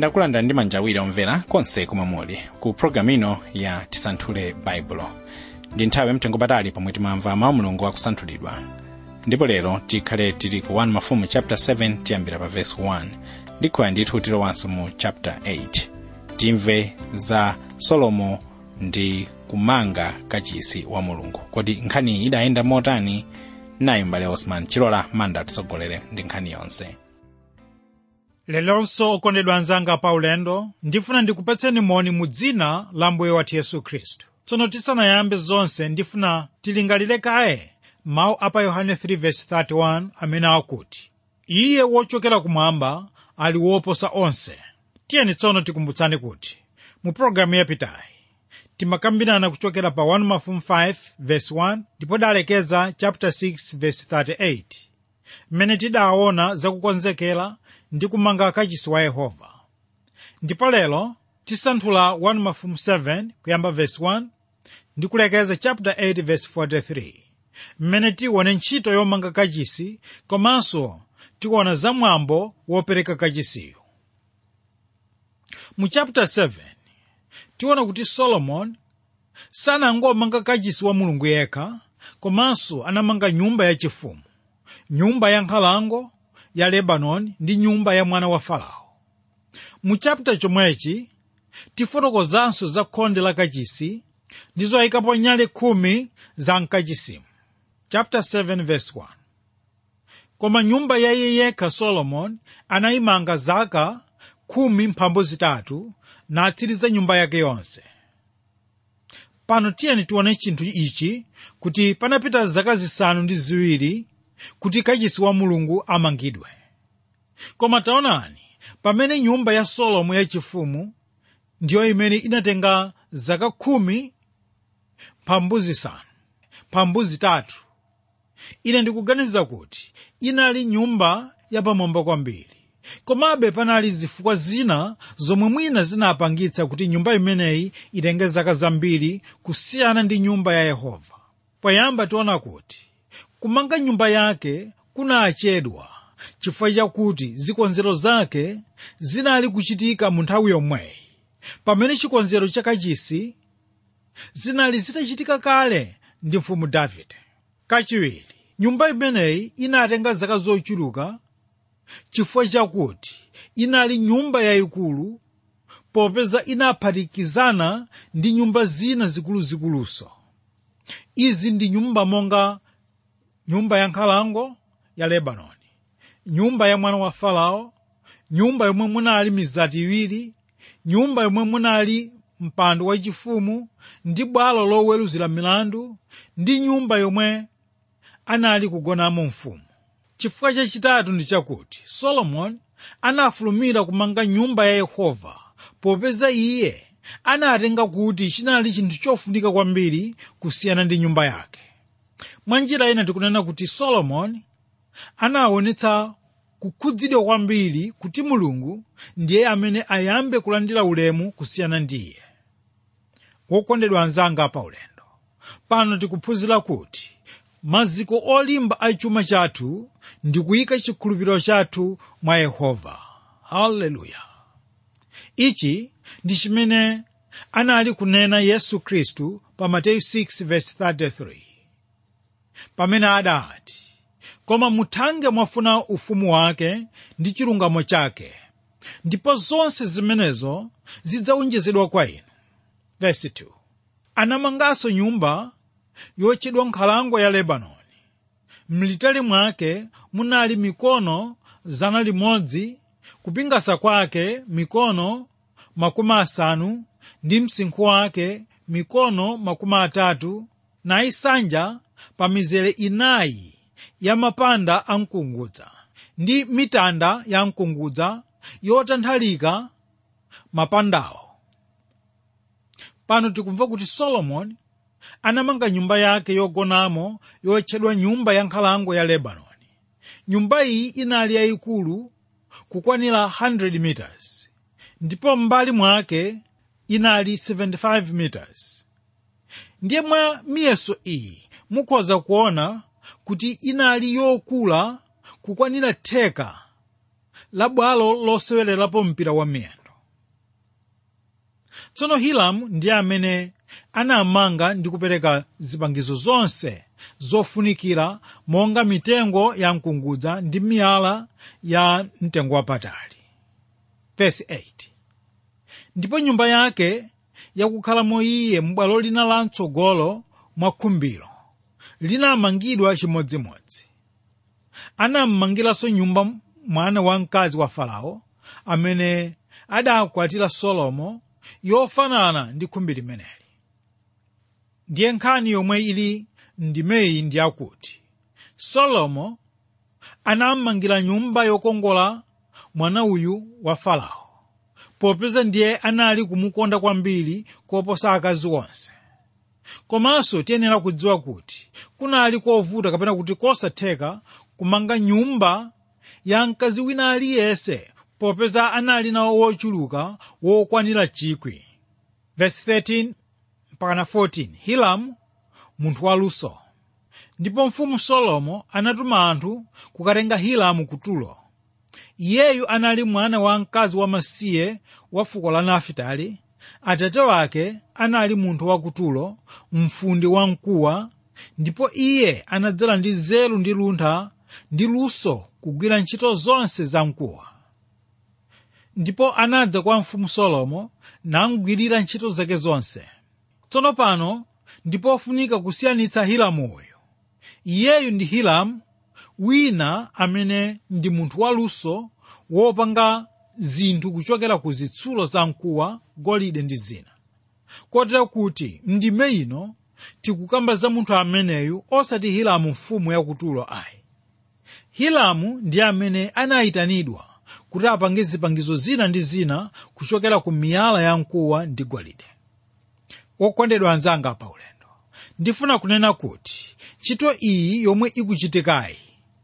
ndakulandira ndi manja awiri omvera konse komwe muli ku programu ino ya tisanthule baibulo ndi nthawi yamtengo patali pomwe timamva mawu mulungu akusanthulidwa ndipo lero tikhale tili ku 1 mafumu chapter 7 tiyambira pa verse 1 ndikhoya ndithu tilowanso mu chapter 8 timve za solomo ndi kumanga kachisi wa mulungu kodi nkhani idayenda motani nayi mbale osman chilola manda atitsogolere ndi nkhani yonse lelonso okondedwa anzanga pa ulendo ndifuna ndikupatseni moni mu dzina la mbuye wathu yesu khristu tsono tisanayambe zonse ndifuna tilingalire kaye mawu a pa yohane 3:31 amene akuti iye wochokera kumwamba ali woposa onse tiyeni tsono tikumbutsani kuti mu pologalamu yapitayi timakambirana kuchokera pa 1 mafumu 5:1 ndipo dalekeza chapter 6:38 mmene tidaona zakukonzekera ndi kumanga kachisi wa yehova ndipo lero tisanthula 1 mafumu 7 kuyamba verse 1 ndi kulekeza chapter 8 verse 43 mmene tione ntchito yomanga kachisi komanso tiona zamwambo wopereka kachisiyo mu chapter 7 tiona kuti solomon sanangomanga kachisi wa mulungu yekha komanso anamanga nyumba yachifumu nyumba ya nkhalango ya lebanoni ndi nyumba ya mwana wa farao mu chapita chomwechi tifotokozanso za khonde la kachisi ndi zoyikapo nyale khumi za mkachisimu chapter 7 verse 1 koma nyumba ya iye yekha solomoni anayimanga zaka khumi mphambu zitatu natsiriza nyumba yake yonse pano tiyeni tione chinthu ichi kuti panapita zaka zisanu ndi ziwiri kuti kachisi wa mulungu amangidwe koma taonani pamene nyumba ya solomo yachifumu ndiyo imene inatenga zaka khumi mphambu zisanu mphambu zitatu ine ndikuganiza kuti inali nyumba yapamwamba kwambiri komabe panali zifukwa zina zomwe mwina zinapangitsa kuti nyumba imeneyi itenge zaka zambiri kusiyana ndi nyumba ya yehova poyamba tiona kuti kumanga nyumba yake kunachedwa chifukwa chakuti zikonzero zake zinali kuchitika mu nthawi yomweyi pamene chikonzero cha kachisi zinali zitachitika kale ndi mfumu davide kachiwiri nyumba imeneyi inatenga zaka zochuluka chifukwa chakuti inali nyumba yayikulu popeza inaphatikizana ndi nyumba zina zikuluzikuluso izi ndi nyumba monga nyumba ya nkhalango ya lebanoni nyumba ya mwana wa farao nyumba yomwe munali mizati iwiri nyumba yomwe munali mpando wachifumu ndi bwalo loweruzira milandu ndi nyumba yomwe anali kugonamo mfumu chifukwa chachitatu ndi chakuti solomoni anafulumira kumanga nyumba ya yehova popeza iye anatenga kuti chinali chinthu chofunika kwambiri kusiyana ndi nyumba yake mwa njira ina tikunena kuti solomoni anaonetsa kukhudzidwa kwambiri kuti mulungu ndiye amene ayambe kulandira ulemu kusiyana ndi iye wokondedwa anzanga pa ulendo pano tikuphunzira kuti maziko olimba a chuma chathu ndi kuyika chikhulupiriro chathu mwa yehova haleluya ichi ndi chimene anali kunena yesu khristu pa mateyu 6:33 pamene adati koma muthange mwafuna ufumu wake ndi chilungamo chake ndipo zonse zimenezo zidzawonjezedwa kwa inu verse 2 anamanganso nyumba yotchedwa nkhalango ya lebanoni mlitali mwake munali mikono zana limodzi kupingasa kwake mikono makumi asanu ndi msinkhu wake mikono makumi atatu nayisanja pa mizere inayi ya mapanda a mkungudza ndi mitanda ya mkungudza yotanthalika mapandawo pano tikumva kuti solomoni anamanga nyumba yake yogonamo yotchedwa nyumba ya nkhalango ya lebanoni nyumba iyi inali yayikulu kukwanira 100 meters ndipo m'mbali mwake inali 75 meters ndiye mwa miyeso iyi mukhoza kuona kuti inali yokula kukwanira theka la bwalo losewelerapo mpira wa miyendo tsono hiramu ndiye amene anamanga ndi kupereka zipangizo zonse zofunikira monga mitengo ya mkungudza ndi miyala ya mtengo wapatali Verse 8 ndipo nyumba yake yakukhalamo iye m'bwalo lina lamtsogolo mwa khumbiro linamangidwa chimodzimodzi anammangiranso nyumba mwana wamkazi wa farao amene adakwatira solomo yofanana ndi khumbi limeneli ndiye nkhani yomwe ili ndimeyi ndi yakuti solomo anammangira nyumba yokongola mwana uyu wa farao popeza ndiye anali kumukonda kwambiri koposa akazi onse komanso tiyenera kudziwa kuti kunali kovuta kapena kuti kosatheka kumanga nyumba ya mkazi wina aliyense popeza anali nawo wochuluka wokwanira chikwi verse 13 mpakana 14 hiramu munthu waluso ndipo mfumu solomo anatuma anthu kukatenga hiramu ku tulo iyeyu anali mwana wa mkazi wamasiye wa fuko la nafitali atate wake anali munthu wa kutulo mfundi wamkuwa ndipo iye anadzala ndi nzeru ndi luntha ndi luso kugwira ntchito zonse za mkuwa ndipo anadza kwa mfumu solomo namgwirira ntchito zake zonse tsono pano ndipofunika kusiyanitsa hiramu uyu iyeyu ndi hiramu wina amene ndi munthu waluso wopanga zinthu kuchokera ku zitsulo za mkuwa golide ndi zina kotera kuti ndime ino tikukamba za munthu ameneyu osati hiramu mfumu yakutulo ayi hiramu ndi amene anayitanidwa kuti apange zipangizo zina ndi zina kuchokera ku miyala ya mkuwa ndi golide wokondedwa anzanga pa ulendo ndifuna kunena kuti ntchito iyi yomwe ikuchitikayi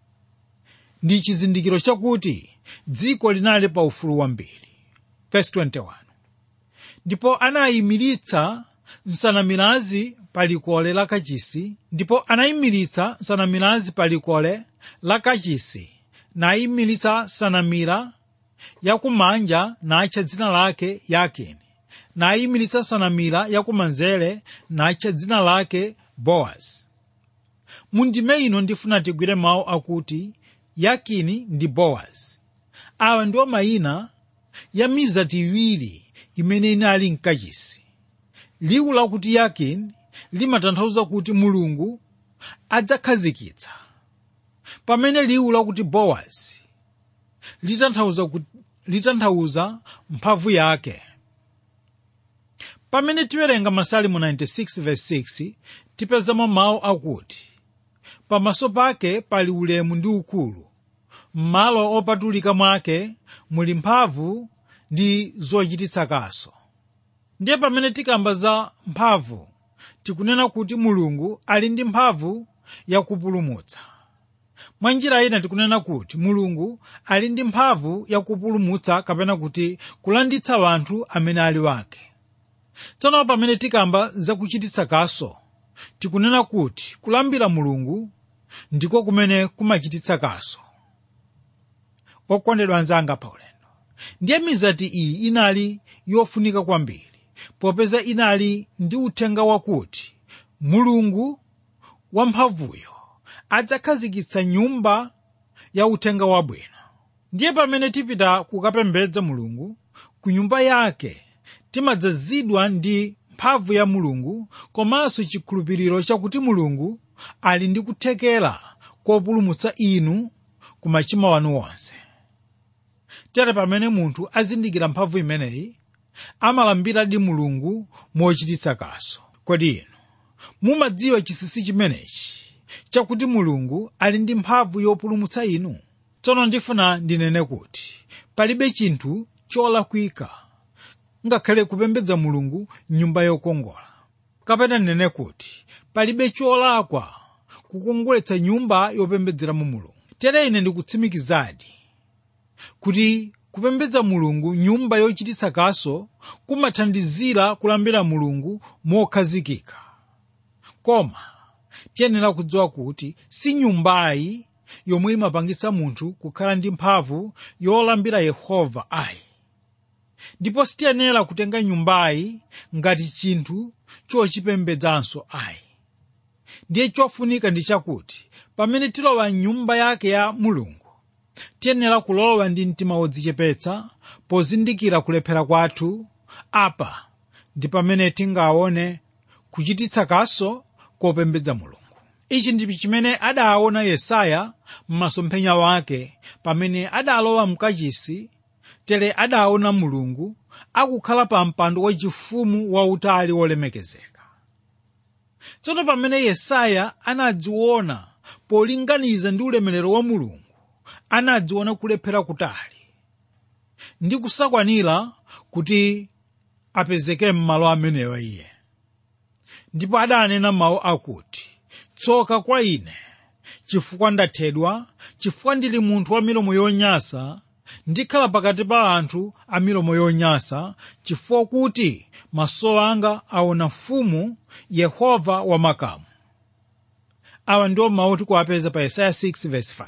ndi chizindikiro chakuti dziko linali pa ufulu wambiri Verse 21 ndipo anayimiritsa nsanamirazi pa likole la kachisi ndipo anayimiritsa nsanamirazi pa likole la kachisi nayimiritsa sanamira yakumanja natcha dzina lake yakini nayimiritsa sanamira yakumanzere natcha dzina lake bowazi mundime ino ndifuna tigwire mawu akuti yakini ndi bowazi awa ndiwo mayina ya mizati iwiri imene inali mkachisi liwu lakuti yakini limatanthauza kuti mulungu adzakhazikitsa pamene liwu lakuti bowazi litanthauza kuti litanthauza mphamvu yake pamene tiwerenga masalimo 96 verse 6 tipezamo mawu akuti pamaso pake pali ulemu ndi ukulu m'malo opatulika mwake muli mphamvu ndi zochititsa kaso ndiye pamene tikamba za mphamvu tikunena kuti mulungu ali ndi mphamvu yakupulumutsa mwa njira ina tikunena kuti mulungu ali ndi mphamvu yakupulumutsa kapena kuti kulanditsa wanthu amene ali wake tsono pamene tikamba zakuchititsa kaso tikunena kuti kulambira mulungu ndiko kumene kumachititsa kaso okondedwa anzanga pa ulendo ndiye mizati iyi inali yofunika kwambiri popeza inali ndi uthenga wakuti mulungu wamphamvuyo adzakhazikitsa nyumba ya uthenga wabwino ndiye pamene tipita kukapembedza mulungu ku nyumba yake timadzazidwa ndi mphamvu ya mulungu komanso chikhulupiriro chakuti mulungu ali ndi kuthekera kopulumutsa inu ku machimo wanu wonse tere pamene munthu azindikira mphamvu imeneyi amalambiradi mulungu mochititsa kaso kodi inu mumadziwa chinsinsi chimenechi chakuti mulungu ali ndi mphamvu yopulumutsa inu tsono ndifuna ndinene kuti palibe chinthu cholakwika ngakhale kupembedza mulungu nyumba yokongola kapena ndinene kuti palibe cholakwa kukongoletsa nyumba yopembedzeramo mulungu tere ine ndikutsimikizadi kuti kupembedza mulungu nyumba yochititsa kaso kumathandizira kulambira mulungu mokhazikika koma tiyenera kudziwa kuti si nyumbayi yomwe imapangitsa munthu kukhala ndi mphamvu yolambira yehova ayi ndipo sitiyenera kutenga nyumbayi ngati chinthu chochipembedzanso ayi ndiye chofunika ndi chakuti pamene tilowa mnyumba yake ya mulungu tiyenera kulowa ndi mtima wodzichepetsa pozindikira kulephera kwathu apa ndi pamene tingaone kuchititsa kaso kopembedza mulungu ichi ndi chimene adaona yesaya m'masomphenya wake pamene adalowa mkachisi tere adaona mulungu akukhala pa mpando wachifumu wautali wolemekezeka tsono pamene yesaya anadziona polinganiza ndi ulemerero wa mulungu anadziona kulephera kutali ndi kusakwanira kuti apezeke m'malo amenewa iye ndipo adanena mawu akuti tsoka kwa ine chifukwa ndathedwa chifukwa ndili munthu wa milomo yonyansa ndikhala pakati pa anthu a milomo yonyansa chifukwa kuti maso anga aona mfumu yehova wamakamu awa ndiwo mawu tikuwapeza pa yesaya 6:5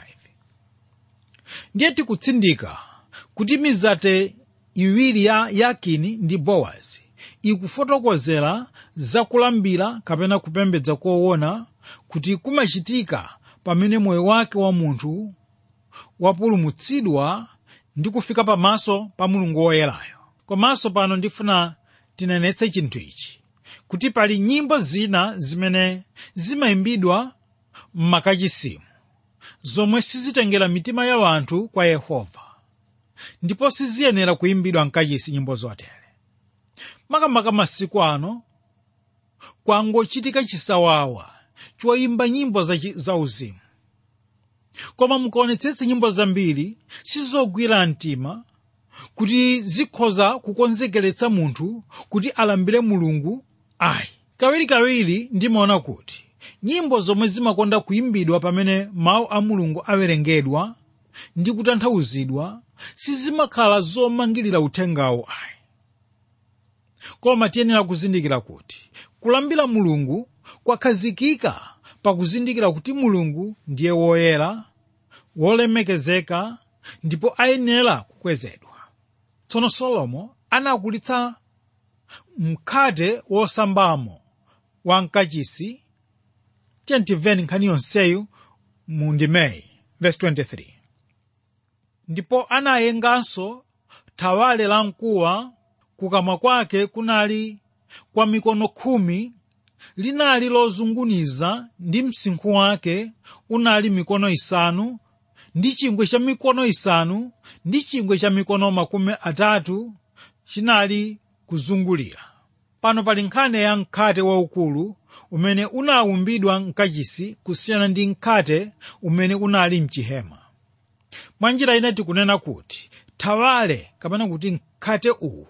ndiye tikutsindika kuti mizate iwiri ya yakini ndi bowazi ikufotokozera zakulambira kapena kupembedza koona kuti kumachitika pamene moyo wake wa munthu wapulumutsidwa ndi kufika pamaso pa mulungu woyerayo komanso pano ndifuna tinenetse chinthu ichi kuti pali nyimbo zina zimene zimayimbidwa m'makachisimu zomwe sizitengera mitima ya anthu kwa yehova ndipo siziyenera kuyimbidwa mkachisi nyimbo zotere makamaka masiku ano kwangochitika chisawawa choyimba nyimbo zauzimu koma mukaonetsetse nyimbo zambiri sizogwira mtima kuti zikhoza kukonzekeretsa munthu kuti alambire mulungu ayi kawirikawiri ndimaona kuti nyimbo zomwe zimakonda kuyimbidwa pamene mawu a mulungu awerengedwa ndi kutanthauzidwa sizimakhala zomangirira uthengawo ayi koma tiyenera kuzindikira kuti kulambira mulungu kwakhazikika pakuzindikira kuti mulungu ndiye woyera wolemekezeka ndipo ayenera kukwezedwa tsono solomo anakulitsa mkhate wosambamo wa mkachisi tentiveni nkhani yonseyu mu ndimeyi verse 23 ndipo anayenganso thawale la mkuwa kukamwa kwake kunali kwa mikono khumi linali lozunguniza ndi msinkhu wake unali mikono isanu ndi chingwe cha mikono isanu ndi chingwe cha mikono makumi atatu chinali kuzungulira pano pali nkhani ya mkhate waukulu umene unawumbidwa mkachisi kusiyana ndi mkhate umene unali mchihema mwa njira ina tikunena kuti thawale kapena kuti mkhate uwu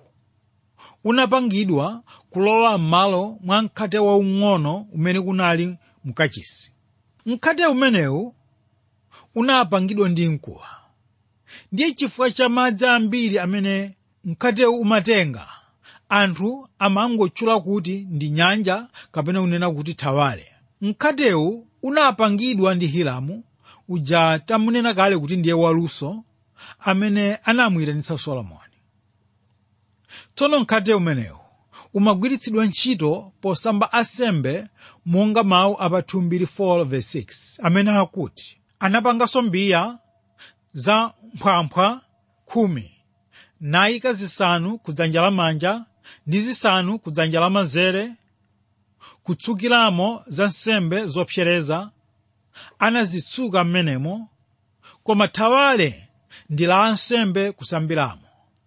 unapangidwa kulowa m'malo mwa mkhate waung'ono umene unali mkachisi mkhate umenewu unapangidwa ndi mkuwa ndiye chifukwa cha madzi ambiri amene mkhatewu umatenga anthu amangotchula kuti ndi nyanja kapena kunena kuti thawale mkhatewu unapangidwa ndi hiramu uja tamunena kale kuti ndiye waluso amene anamuyitanitsa solomoni tsono mkhate umenewu umagwiritsidwa ntchito posamba asembe monga mawu apa 2:4 amene akuti anapanganso mbiya za mphwampha khumi nayika zisanu kudzanja lamanja ndi zisanu kudzanja lamanzere kutsukiramo za nsembe zopsereza anazitsuka m'menemo koma thawale ndi la ansembe kusambiramo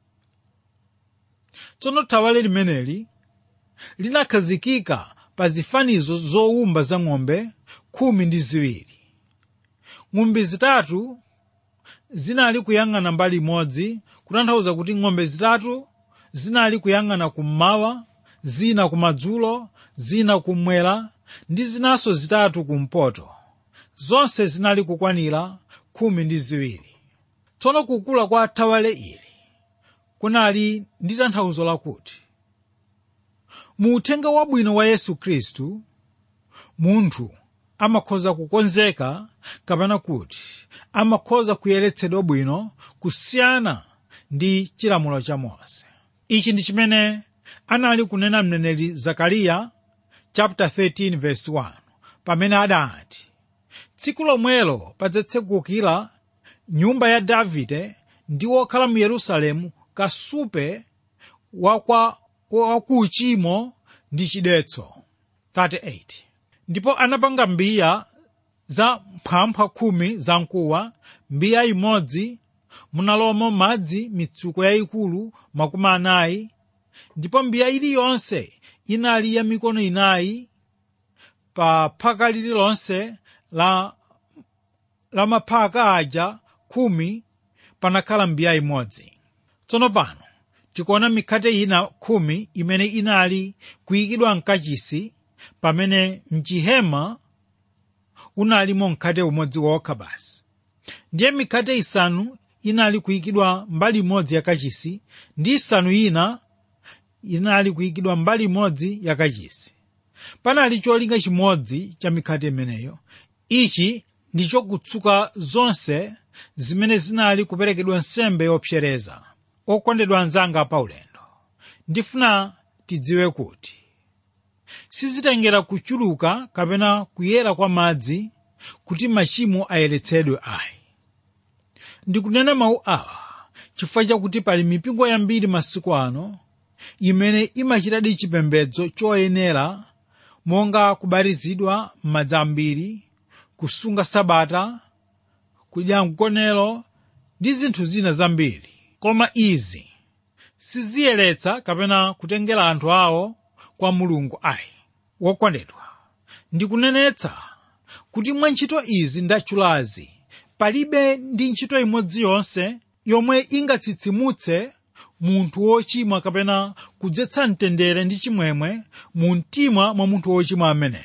tsono thawale limeneli linakhazikika pa zifanizo zowumba za ng'ombe khumi ndi ziwiri ng'ombe zitatu zinali kuyang'ana mbali imodzi kutanthauza kuti ng'ombe zitatu zinali kuyang'ana kummawa zina kumadzulo zina kummwera ndi zinanso zitatu kumpoto zonse zinali kukwanira khumi ndi ziwiri tsono kukula kwa thawale ili kunali ndi tanthauzo lakuti mu uthenga wabwino wa yesu khristu munthu amakhoza kukonzeka kapena kuti amakhoza kuyeretsedwa bwino kusiyana ndi chilamulo cha mose ichi ndi chimene anali kunena mneneri zakariya chapter 13 verse 1 pamene adati tsiku lomwelo padzatsekukira nyumba ya davide ndi wokhala mu yerusalemu kasupe wakwa wakuuchimo ndi chidetso 38 ndipo anapanga mbiya za mphwampha khumi zamkuwa mbiya imodzi munalomo madzi mitsuko yayikulu makumi anayi ndipo mbiya iliyonse inali ya mikono inayi pa phaka lililonse la, la maphaka aja khumi panakhala mbiya imodzi tsono pano tikuona mikhate ina khumi imene inali kuyikidwa mkachisi pamene mchihema unalimo mkhate umodzi wokha basi ndiye mikhate isanu inali kuyikidwa mbali imodzi ya kachisi ndi isanu ina inali kuyikidwa mbali imodzi ya kachisi panali cholinga chimodzi cha mikhate imeneyo ichi ndi chokutsuka zonse zimene zinali kuperekedwa nsembe yopsereza okondedwa anzanga paulendo ndifuna tidziwe kuti sizitengera kuchuluka kapena kuyera kwa madzi kuti machimo ayeretsedwe ayi ndikunena mawu awa chifukwa chakuti pali mipingo yambiri masiku ano imene imachitadi chipembedzo choyenera monga kubatizidwa m'madzi ambiri kusunga sabata kudya mkonero ndi zinthu zina zambiri koma izi siziyeretsa kapena kutengera anthu awo kwa mulungu ayi wokondedwa ndikunenetsa kuti mwa ntchito izi ndatchulazi palibe ndi ntchito imodzi yonse yomwe ingatsitsimutse munthu wochimwa kapena kudzetsa mtendere ndi chimwemwe mu mtima mwa munthu wochimwa ameneyo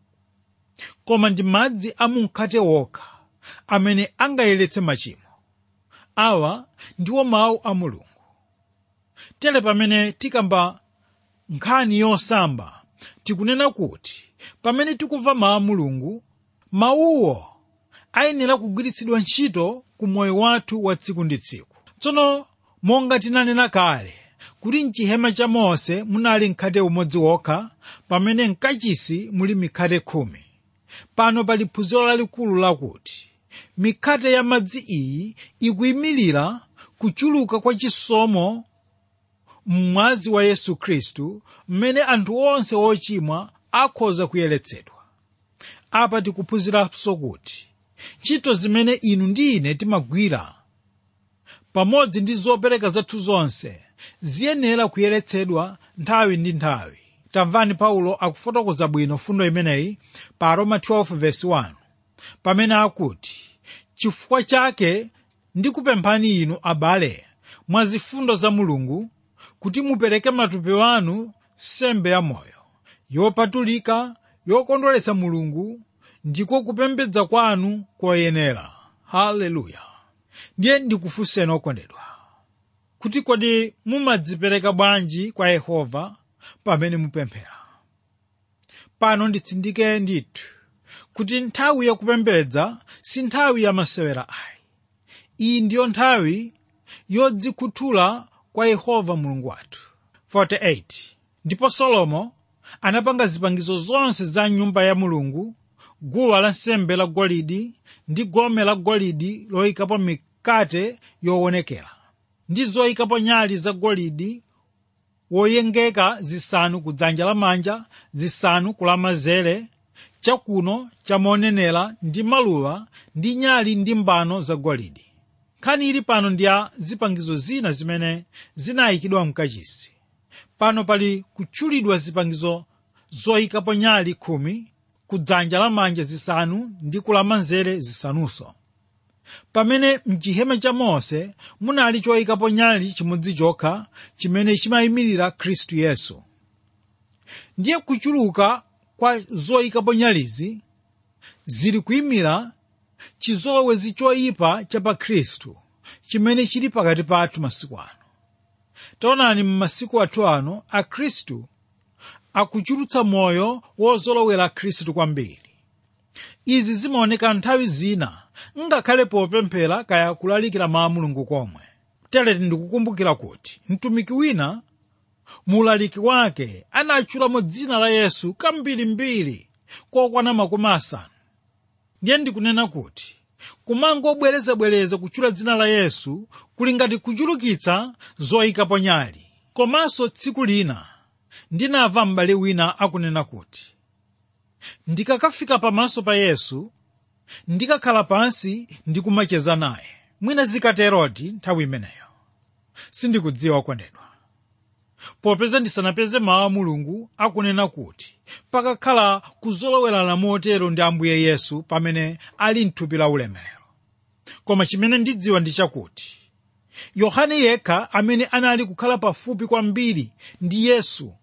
koma ndi madzi a mumkhate wokha amene angayeretse machimo awa ndiwo mawu a mulungu tere pamene tikamba nkhani yosamba tikunena kuti pamene tikumva mawu a mulungu mawuwo ayenera kugwiritsidwa ntchito ku moyo wathu wa tsiku ndi tsiku tsono monga tinanena kale kuti mchihema cha mose munali mkhate umodzi wokha pamene mkachisi muli mikhate khumi pano pali phunziro lalikulu lakuti mikhate ya madzi iyi ikuyimirira kuchuluka kwa chisomo mmwazi wa yesu khristu mmene anthu onse ochimwa akhoza kuyeretsedwa apa tikuphunziranso kuti ntchito zimene inu ndi ine timagwira pamodzi ndi zopereka zathu zonse ziyenera kuyeretsedwa nthawi ndi nthawi tamvani paulo akufotokoza bwino fundo imeneyi pa roma 12:1 pamene akuti chifukwa chake ndikupemphani inu abale mwa zifundo za mulungu kuti mupereke matupi anu sembe ya moyo yopatulika yokondweretsa mulungu ndiko kupembedza kwanu koyenera haleluya ndiye ndikufunseni okondedwa kuti kodi mumadzipereka bwanji kwa yehova pamene mupemphera pano nditsindike ndithu kuti nthawi yakupembedza si nthawi yamasewera ayi iyi ndiyo nthawi yodzikhuthula kwa yehova mulungu wathu 48 ndipo solomo anapanga zipangizo zonse za nyumba ya mulungu guwa lansembe la golidi ndi gome la golidi loyikapo mikate yowonekera ndi zoyikapo nyali za golidi woyengeka zisanu ku dzanja lamanja zisanu ku lamanzere chakuno chamonenera ndi maluwa ndi nyali ndi mbano za golidi nkhani ili pano ndi ya zipangizo zina zimene zinayikidwa mkachisi pano pali kutchulidwa zipangizo zoyikapo nyali khumi ku dzanja lamanja zisanu ndi ku lamanzere zisanunso pamene mchihema cha mose munali choyikapo nyali chimodzi chokha chimene chimayimirira khristu yesu ndiye kuchuluka kwa zoyikapo nyalizi zili kuyimira chizolowezi choyipa cha pa khristu chimene chili pakati pathu masiku ano taonani m'masiku athu ano akhristu akuchulutsa moyo wozolowera khristu kwambiri izi zimaoneka nthawi zina ngakhale popemphera kaya kulalikira mawu a mulungu komwe tere ndikukumbukira kuti mtumiki wina muulaliki wake anatchulamo dzina la yesu kambirimbiri kokwana makumi asanu ndiye ndikunena kuti kumangobwerezabwereza kutchula dzina la yesu kuli ngati kuchulukitsa zoyikapo nyali komanso tsiku lina ndinamva m'bale wina akunena kuti ndikakafika pamaso pa yesu ndikakhala pansi ndikumacheza naye mwina zikaterodi nthawi imeneyo sindikudziwa kondedwa popeza ndisanapeze mawu a mulungu akunena kuti pakakhala kuzolowerana motero ndi ambuye yesu pamene ali mthupi la ulemerero koma chimene ndidziwa ndi chakuti yohane yekha amene anali kukhala pafupi kwambiri ndi yesu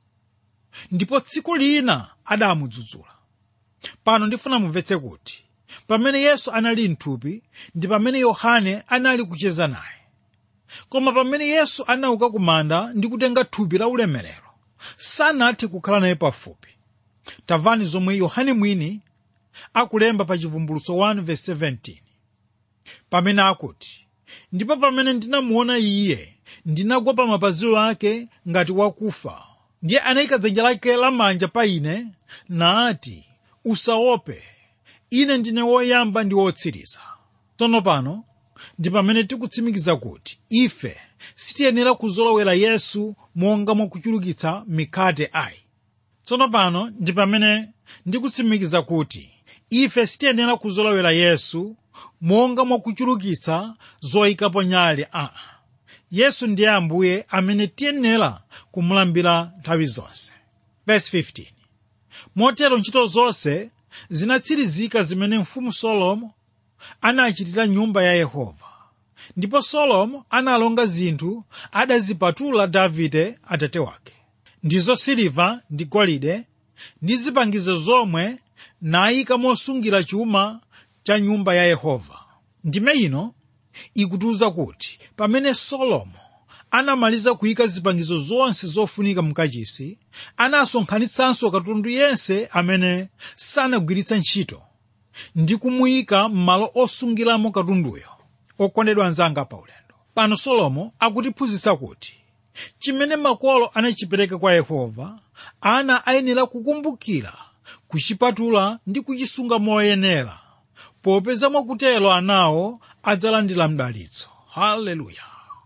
ndipo tsiku lina adamudzudzula pano ndifuna mumvetse kuti pamene yesu anali mthupi ndi pamene yohane anali kucheza naye koma pamene yesu anauka kumanda ndi kutenga thupi la ulemerero sanathe kukhala naye pafupi tamvani zomwe yohane mwini akulemba pa chivumbulutso 1:17 pamene akuti ndipo pamene ndinamuona iye ndinagwa pa mapazi ake ngati wakufa ndiye anayika dzanja lake lamanja pa ine nati usaope ine ndine woyamba ndi wotsiriza tsono pano ndi pamene tikutsimikiza kuti ife sitiyenera kuzolowera yesu monga mwakuchulukitsa mikhate ayi tsono pano ndi pamene ndikutsimikiza kuti ife sitiyenera kuzolowera yesu monga mwakuchulukitsa zoyikapo nyali aa yesu ndiye ambuye amene tiyenera kumulambira nthawi zonse Verse 15. motero ntchito zonse zinatsirizika zimene mfumu solomo anachitira nyumba ya yehova ndipo solomo analonga zinthu adazipatula davide atate wake ndizo siliva ndi golide ndi zipangizo zomwe nayika mosungira chuma cha nyumba ya yehova ndime ino ikutiuza kuti pamene solomo anamaliza kuyika zipangizo zonse zofunika mkachisi anasonkhanitsanso katundu yense amene sanagwiritsa ntchito ndi kumuyika m'malo osungiramo katunduyo okondedwa anzanga pa ulendo pano solomo akutiphunzitsa kuti chimene makolo anachipereka kwa yehova ana ayenera kukumbukira kuchipatula ndi kuchisunga moyenera popeza mwakutero anawo adzalandira mdalitso haleluya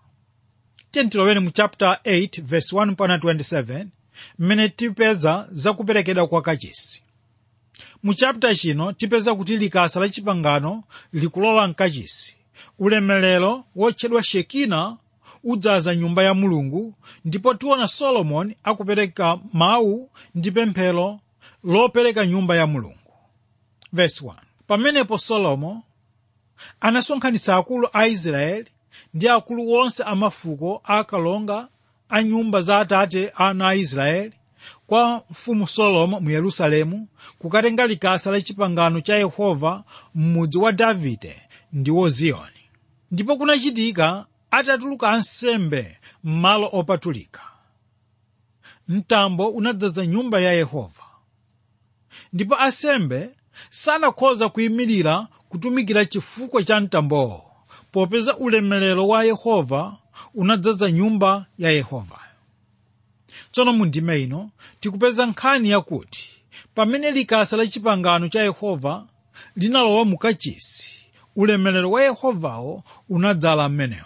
tentilowene mu chapter 8 verse 1 mpaka 27 mmene tipeza zakuperekedwa kwa kachisi mu chapter chino tipeza kuti likasa la chipangano likulowa mkachisi ulemerero wotchedwa shekina udzaza nyumba ya mulungu ndipo tiona solomoni akupereka mawu ndi pemphero lopereka nyumba ya mulungu verse 1 pamenepo solomo anasonkhanitsa akulu a israeli ndi akulu onse a mafuko akalonga a nyumba za atate ana a israeli kwa mfumu solomo mu yerusalemu kukatenga likasa la chipangano cha yehova m'mudzi wa davide ndiwo ziyoni ndipo kunachitika atatuluka ansembe m'malo opatulika mtambo unadzaza nyumba ya yehova ndipo ansembe sanakhoza kuyimirira kutumikira chifukwa cha mtambowo popeza ulemerero wa yehova unadzaza nyumba ya yehova tsono mu ndime ino tikupeza nkhani yakuti pamene likasa la chipangano cha yehova linalowa mu kachisi ulemerero wa yehovawo unadzala m'menemo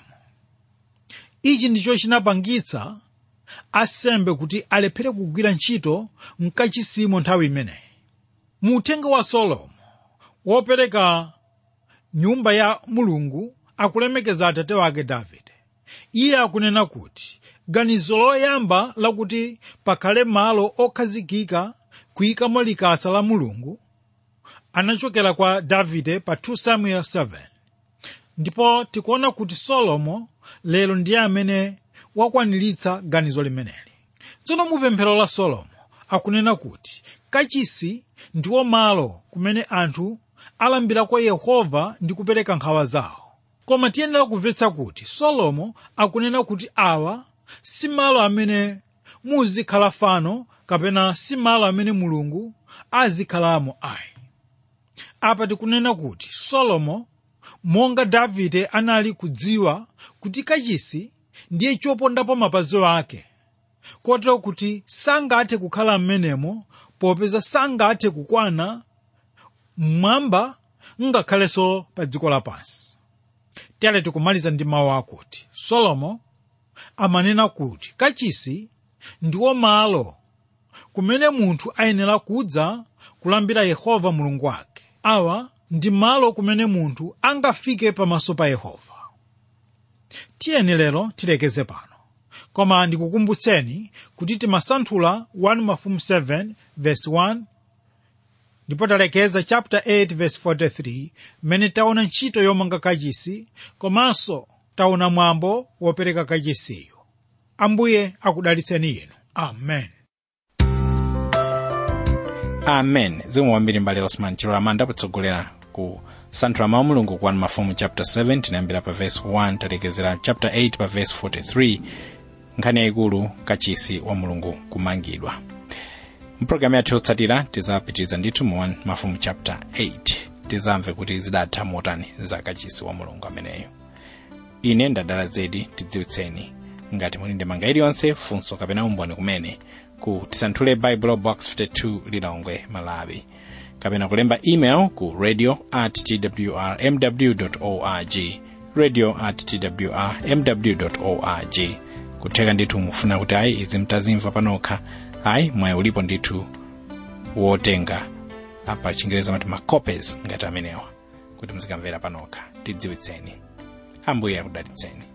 ichi ndicho chinapangitsa asembe kuti alephere kugwira ntchito mkachisimo nthawi imeneyi mu uthenga wa solomo wopereka nyumba ya mulungu akulemekeza atate wake davide iye akunena kuti ganizo loyamba lakuti pakhale malo okhazikika kuyikamo likasa la mulungu anachokera kwa davide pa 2 samuel 7 ndipo tikuona kuti solomo lero ndiye amene wakwaniritsa ganizo limeneli tsono mu pemphero la solomo akunena kuti kachisi ndiwo malo kumene anthu alambira kwa yehova ndi kupereka nkhawa zawo koma tiyenera kumvetsa kuti solomo akunena kuti awa si malo amene muzikhala fano kapena si malo amene mulungu azikhalamo ayi apa tikunena kuti solomo monga davide anali kudziwa kuti kachisi ndiye chopondapo mapazi ake kotero kuti sangathe kukhala m'menemo popeza sangathe kukwana mmwamba ngakhalenso pa dziko lapansi tere tikumaliza ndi mawu akuti solomo amanena kuti kachisi ndiwo malo kumene munthu ayenera kudza kulambira yehova mulungu wake awa ndi malo kumene munthu angafike pamaso pa yehova tiyeni lero tilekeze pano koma ndikukumbutseni kuti timasanthula 1 mafumu 7 verse 1 ndipo talekeza chapter 8 verse 43 mmene taona ntchito yomanga kachisi komanso taona mwambo wopereka kachisiyo ambuye akudalitseni inu amen amen zikomo kwambiri mbale osman chilo lamanda potsogolera ku santhula mawu mulungu ku 1 mafumu chapter 7 tinayambira pa verse 1 talekezera chapter 8 pa verse 43 nkhani yayikulu kachisi wa mulungu kumangidwa mpulogalamu yathu yotsatira tizapitiriza ndithu mu 1 mafumu chapter 8 tizamve kuti zidatha motani za kachisi wa mulungu ameneyo ine ndadala zedi tidziwitseni ngati muli ndi manga iliyonse funso kapena umboni kumene ku tisanthule bible box 52 lilongwe malawi kapena kulemba email ku radio at twrmw org radio at twrmw org kutheka ndithu mufuna kuti ayi izi mtazimva panokha ayi mwayi ulipo ndithu wotenga apa chingereza mati macopies ngati amenewa kuti muzikamvera panokha tidziwitseni ambuye akudalitseni